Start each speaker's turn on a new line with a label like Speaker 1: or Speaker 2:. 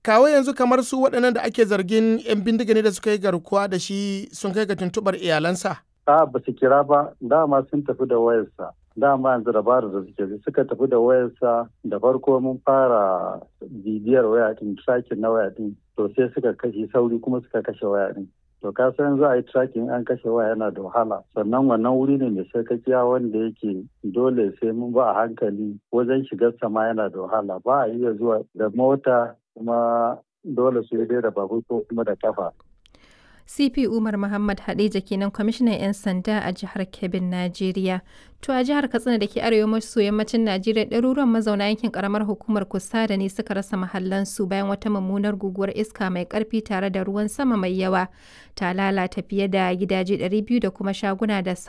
Speaker 1: kawo yanzu kamar su waɗannan da ake zargin 'yan bindiga ne da suka yi garkuwa da shi sun kai ga tuntuɓar iyalansa?
Speaker 2: A ba su kira ba dama sun tafi da wayarsa. Dama yanzu dabarar da suke suka tafi da wayarsa da farko mun fara bibiyar waya din tracking na waya din to sai suka kashe sauri kuma suka kashe waya din. To ka san za a yi tracking an kashe waya yana da wahala sannan wannan wuri ne mai sarkakiya wanda yake dole sai mun ba a hankali wajen shigar sama yana da wahala ba a iya zuwa da mota kuma dole su yi da babur ko kuma da kafa.
Speaker 3: CP Umar Muhammad Hadeja kenan kwamishinan 'yan sanda a jihar Kebbin, Najeriya. To a jihar Katsina da ke arewa maso yammacin Najeriya ɗaruruwan mazauna yankin karamar hukumar Kusada ne suka rasa mahallansu bayan wata mummunar guguwar iska mai ƙarfi tare da ruwan sama mai yawa ta lalata fiye da gidaje 200 da kuma shaguna da